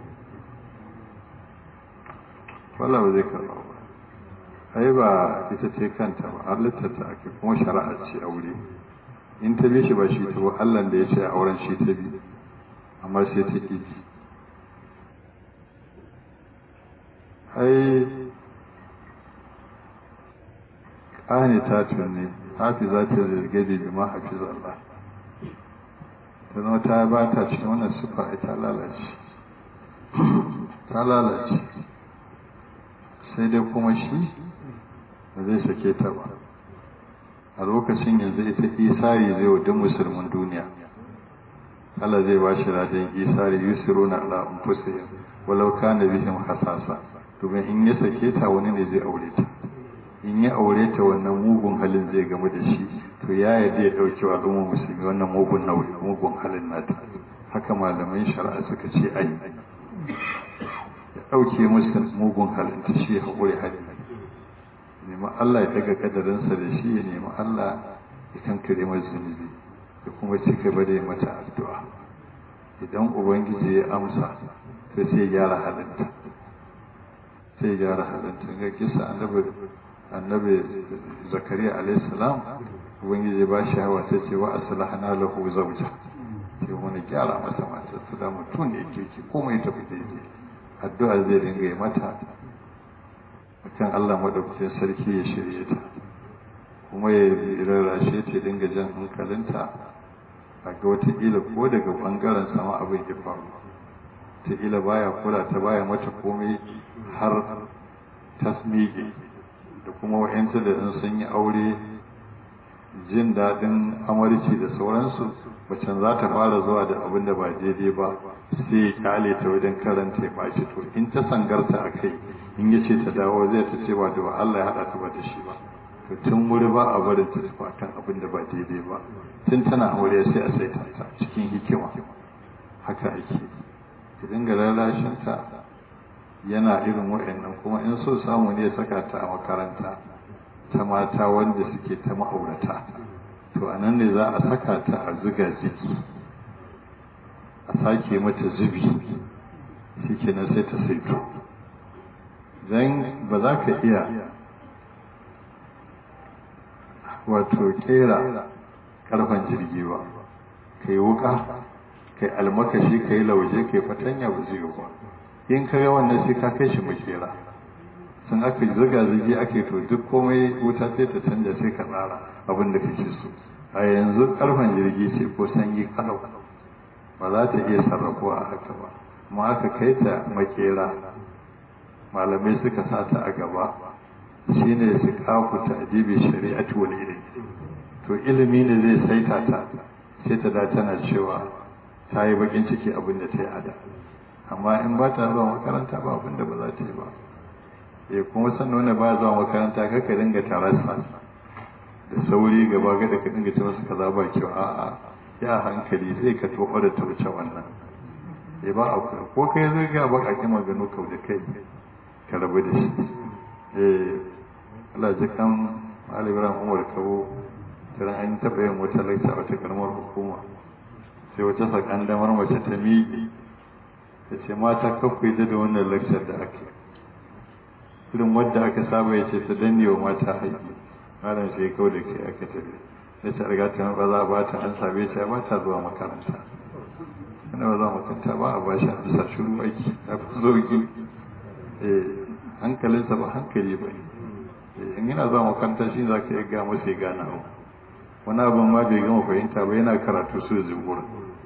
Allah ba zai karba ba ai ba ita ce kanta ba halitta ta ake kuma shari'a ce aure in ta bi shi ba shi ta ba Allah da ya ce auren shi ta bi amma sai ta ƙi ai ƙani ta tunne hafi za ta zirgade da ma hafi zalla ta zama ta ba ta cikin wannan sufa ai ta lalace ta lalace sai dai kuma shi ba zai sake ta ba a lokacin yanzu ita isari zai wa duk musulmin duniya Allah zai ba shi radin isari yusiru na ala anfusihim walau kana bihim hasasa domin in ya sake ta wani ne zai aure ta in ya aure ta wannan mugun halin zai gamu da shi to ya yarda ya dauke wa al'umma musulmi wannan mugun nauyi mugun halin nata haka malaman shari'a suka ce ai ya dauke musu mugun halin ta shi haƙuri hali nemi Allah ya daga kadarinsa da shi ya nemi Allah ya kankare masa zunubi ya kuma ci gaba da mata addu'a idan ubangiji ya amsa to sai ya gyara halinta sai ya gyara halinta ga kisa annabi annabi zakariya alayhi salam ubangiji ba shi hawa sai ce wa aslahna lahu zawja sai wani gyara masa matar su da mutum da yake ki komai tafi daidai addu'a zai dinga yi mata akan Allah madaukakin sarki ya shirye ta kuma ya rarrashe ta dinga jan hankalinta a ga wataƙila ko daga ɓangaren sama abin ya faru wataƙila baya kula ta baya mata komai har tasmige da kuma wa'yanta da in sun yi aure jin daɗin amarci da sauransu macen za ta fara zuwa da abin da ba daidai ba sai ya kyale ta wajen karanta ya ɓaci to in ta sangarta a kai in ya ce ta dawo zai ta ce ba da Allah ya haɗa ta ba da shi ba to tun wuri ba a barin ta tafi kan abin da ba daidai ba tun tana aure sai a saita ta cikin hikima haka ake ki dinga lalashin ta yana irin wa'annan kuma in so samu ne saka ta a makaranta ta mata wanda suke ta ma'aurata to a nan ne za a saka ta a zuga zigi a sake mata zubi shi kenan sai ta saito don ba za ka iya wato kera karfan jirgi ba ka yi wuka ka yi almakashi ka yi lauje ka yi fatanya ba zai ba in ka ga wannan sai ka kai shi makera sun aka zuga zugi ake to duk komai wuta sai ta canja sai ka tsara abin da kake so a yanzu karfan jirgi ce ko sanyi kalau ba za ta iya sarrafuwa a haka ba amma aka kai ta makera malamai suka sata a gaba shine su kafu ta adibi shari'atu wal ilmi to ilimi ne zai saita ta sai ta da tana cewa ta yi bakin ciki abin da ta yi ada amma in ba ta zuwa makaranta ba abin da ba za ta yi ba ya kuma san wanda ba zuwa makaranta kaka dinga tarasa da sauri gaba gada ka dinga ce masa kaza ba kyau a'a ya hankali zai ka tofa da ta wuce wannan ya ba a ko kai zai ga ba a maganu kau da kai ka rabu da shi eh Allah ji kan Ali Ibrahim Umar Kabo tana an taɓa yin wata lakta a wata karamar hukuma sai wata sakan damar mace ta miƙe ta ce mata kakwai da da wannan lakcar da aka irin wadda aka saba ya ce ta danne wa mata haƙi malam sai kau da kai aka tafi ya ce riga ta ba za a ba ta an sabe ta ba ta zuwa makaranta wanda ba za makaranta ba a ba shi a bisa shuru aiki a fi zogi hankalinsa ba hankali ba ne in yana zuwa makaranta shi za ka iya ga masa ya gana abu wani abin ma bai gama fahimta ba yana karatu su zumbura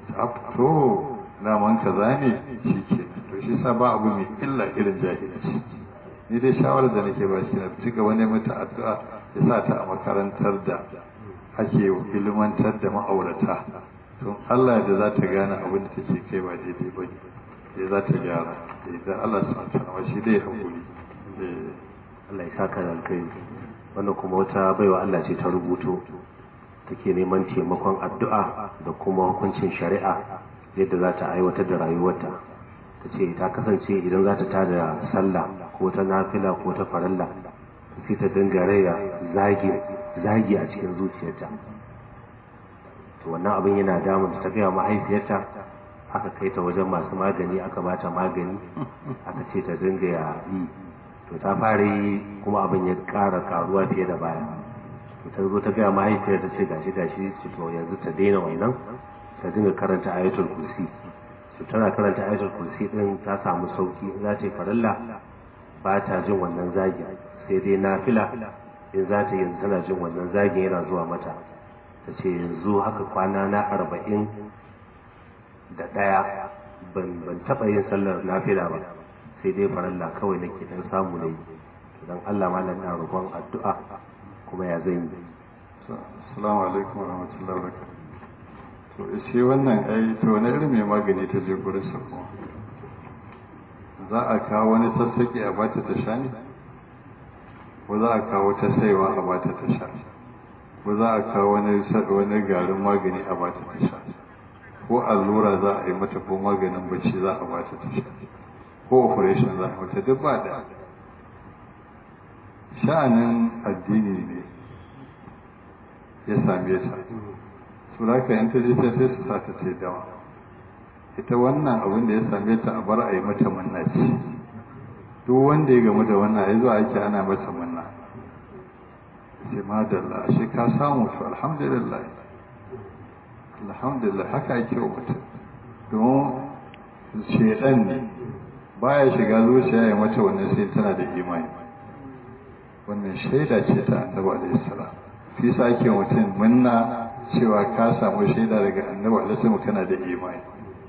to naman kaza ne shi ke to shi sa ba abu mai illa irin jahilci ni dai shawarar da nake ba shi na ci gaba ne mata addu'a ya sa ta a makarantar da ake ilmantar da ma'aurata to Allah da za ta gane abin da take kai ba daidai ba ne ya za ta gyara idan Allah su mata shi dai hakuri Allah ya saka da alkai wannan kuma wata baiwa Allah ce ta rubuto take neman taimakon addu'a da kuma hukuncin shari'a yadda za ta aiwatar da rayuwarta ta ce ta kasance idan za ta tada sallah ko ta nafila ko ta farilla sai ta dinga raya zagi zagi a cikin zuciyarta to wannan abin yana damun ta gaya mahaifiyarta aka kai ta wajen masu magani aka bata magani aka ce ta dinga ya yi to ta fara yi kuma abin ya ƙara karuwa fiye da baya to ta zo ta gaya mahaifiyar ta ce gashi gashi ce to yanzu ta daina wannan ta dinga karanta ayatul kursi to tana karanta ayatul kursi din ta samu sauki za ta yi farilla ba ta jin wannan zagi sai dai nafila in za ta yanzu tana jin wannan zagin yana zuwa mata ta ce yanzu haka kwana na arba'in da ɗaya ban ban taɓa yin sallar nafila ba sai dai farilla kawai nake dan samu ne don Allah malam na roƙon addu'a kuma ya zan yi assalamu alaikum wa rahmatullahi wa barakatuh to shi wannan ai to wani irin mai magani ta je gurin sa kuma za a kawo wani sassaƙi a bata ta sha ne ko za a kawo ta saiwa a bata ta sha ko za a kawo wani wani garin magani a bata ta sha ko allura za a yi mata ko maganin bacci za a bata ta sha ko operation za a mata duk ba da sha'anin addini ne ya same ta su raka yan ta je ta sai su sa ta ce dawa ita wannan abin da ya same ta a bar a yi mata munna ce duk wanda ya gamu da wannan ya zuwa ake ana masa munna sai madalla shi ka samu to alhamdulillah alhamdulillah haka ake wa mutum domin shedan ne baya shiga zuciya ya mata wannan sai tana da imani wannan shaida ce ta annabi alaihi salam fi sa ake mutum munna cewa ka samu shaida daga annabi alaihi salam kana da imani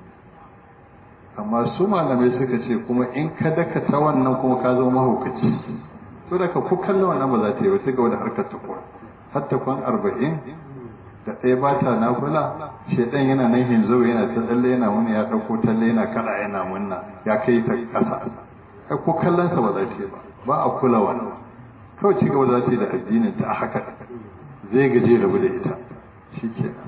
amma su malamai suka ce kuma in ka daka ta wannan kuma ka zama mahaukaci to daga ku kallon wannan ba za ta yi ba ta ga wani harkar ta kuwa har ta kwan arba'in da ɗaya ba ta nafula shaidan yana nan hinzo yana ta tsalle yana wani ya ɗauko talle yana kada yana munna ya kai ta ƙasa ai ko kallonsa ba za ta yi ba ba a kula wannan kawai ci gaba za ta yi da addinin ta a haka zai gaje rabu da ita shi kenan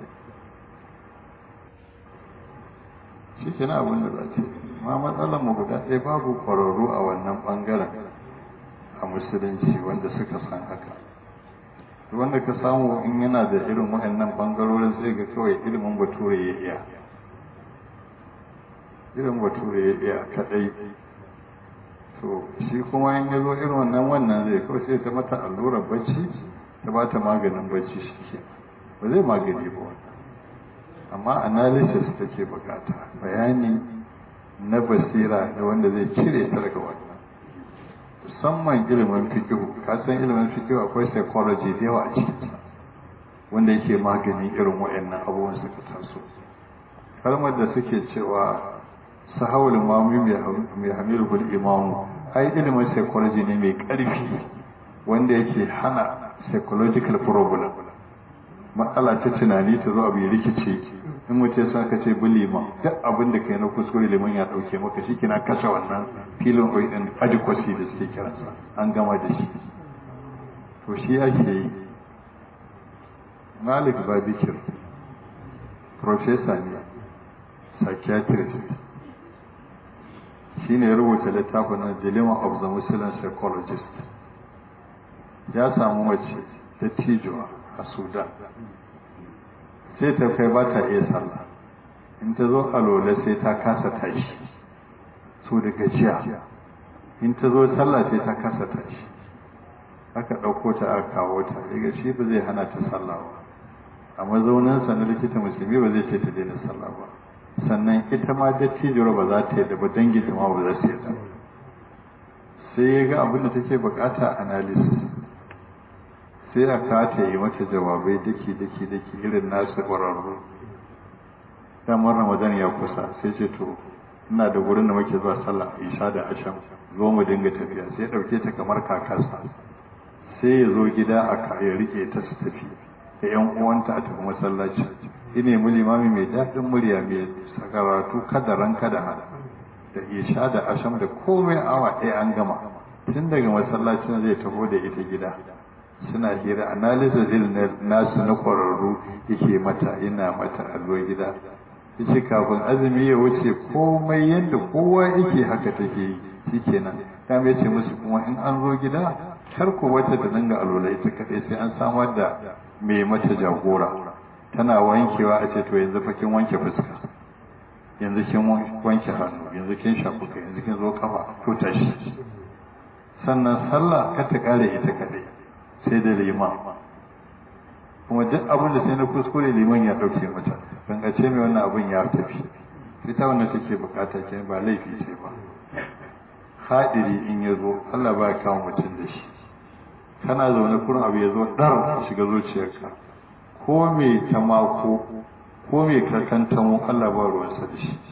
shi ke na abin da za ta ma matsalar mu guda ɗaya babu ƙwararru a wannan ɓangaren a musulunci wanda suka san haka wanda ka samu in yana da irin waɗannan ɓangarorin sai ga kawai ilimin bature ya iya ilimin bature ya iya kaɗai to shi kuma in ya zo irin wannan wannan zai kawai sai ta mata allurar bacci ta ba ta maganin bacci shi ke ba zai magani ba wannan amma analysis take bukata bayani na basira da wanda zai cire ta daga wannan musamman ilimin fikihu ka san ilimin fikihu akwai psychology da yawa a cikinsa wanda yake magani irin waɗannan abubuwan suka taso kalmar da suke cewa sahawul mamu mai hamilu imamu ai ilimin psychology ne mai ƙarfi wanda yake hana psychological problem matsala ta tunani ta zo abu ya rikice in mutum sa ka ce bi liman duk abin da kai na kuskure liman ya dauke maka shi kina kashe wannan filin oil din adequacy da suke kiransa an gama da shi to shi ake yi malik babikir professor ne psychiatrist shi ne rubuta littafin na dilemma of the muslim psychologist ya samu mace ta tijuwa a sudan sai ta kai ba ta iya sallah in ta zo alola sai ta kasa tashi so da gajiya in ta zo sallah sai ta kasa tashi aka ɗauko ta aka kawo ta daga shi ba zai hana ta sallah ba a mazauninsa na likita musulmi ba zai ce ta daina sallah ba sannan ita ma dattijiyar ba za ta yadda ba danginta ma ba za su yadda sai ya ga abin da take bukata analysis sai a kata yi mata jawabai daki daki daki irin nasu ƙwararru damar ramadan ya kusa sai ce to ina da wurin da muke zuwa sallah isha da asham zo mu dinga tafiya sai ɗauke ta kamar kakarsa sai ya zo gida a ya rike ta su tafi da yan uwanta a tafi masallaci ine mu limami mai daɗin murya mai sakaratu kada ran kada hada da isha da asham da komai awa ɗaya an gama tun daga masallacin zai taho da ita gida suna hira analysis irin nasu na kwararru yake mata ina mata allo gida yace kafin azumi ya wuce komai yadda kowa yake haka take yi shikenan ta mai ce musu kuma in an zo gida kar ku wata da dinga alola ita kadai sai an samar da mai mata jagora tana wankewa a ce to yanzu fa kin wanke fuska yanzu kin wanke hannu yanzu kin shafu kai yanzu kin zo kafa to tashi sannan sallah ka ta kare ita kadai sai da liman kuma duk abin da sai na kuskure liman ya dauke mata ban ga ce mai wannan abin ya tafi ita wanda take bukata ke ba laifi ce ba hadiri in ya zo Allah ba ya kawo mutum da shi kana zaune kurin abu ya zo dar shiga zuciyarka ko mai tamako ko mai karkantamo Allah ba ruwansa da shi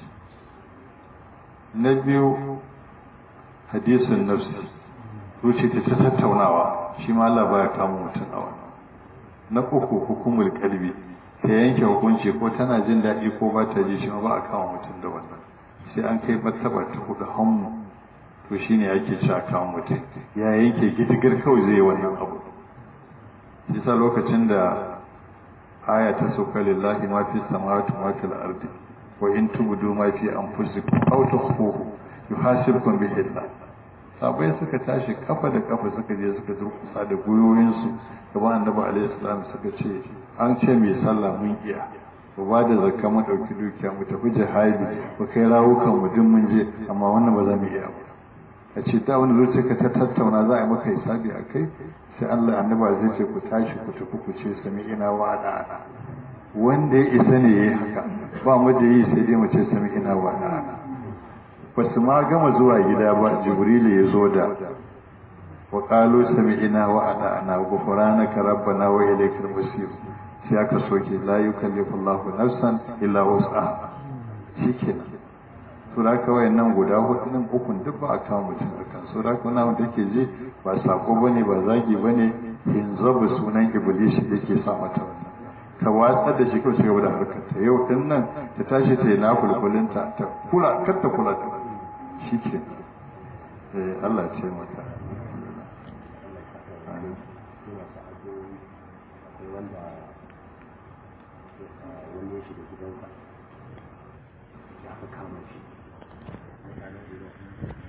na biyu hadisun nafsi zuci ta ta tattaunawa shi ma Allah ba ya kama mutum a wannan na uku hukumul kalbi ta yanke hukunci ko tana jin daɗi ko ba ta ji shi ma ba a kama mutum da wannan sai an kai martaba ta hudu hannu to shine ake cewa kama mutum ya yanke gidigar kawai zai yi wannan abu shi sa lokacin da aya ta sauka lillahi ma fi samawati ma fil ardi wa in tubdu ma fi anfusikum aw tukhfuhu yuhasibkum bihi Allah sabai suka tashi kafa da kafa suka je suka durkusa da goyoyinsu gaban annabi alaihi salam suka ce an ce mai sallah mun iya mu ba da zakka mu dauki dukiya mu tafi jihadi mu kai rawukan mu duk mun je amma wannan ba za mu iya ba a ce ta wani zuciya ka ta tattauna za a yi maka hisabi a kai sai Allah annaba zai ce ku tashi ku tafi ku ce sami ina wa ana wanda ya isa ne yayi haka ba mu da yi sai dai mu ce sami ina wa ana ba su ma gama zuwa gida ba jibrilu ya zo da wa qalu sami ina wa ana ana ghufranaka rabbana wa ilaykal masir sai aka soke la yukallifu Allahu nafsan illa wus'aha shikenan to da kawai nan guda hudu nan ukun duk ba a kawo mutum a kan so da kuma wanda yake je ba sako bane ba zagi bane hinzabu sunan iblis yake sa mata wannan ka watsar da shi kawai ci gaba da harkar ta yau din nan ta tashi ta yi na kulkulinta ta kula kar ta kula da shi ke eh Allah ce mata wani ya shiga gidansa ya fi kama shi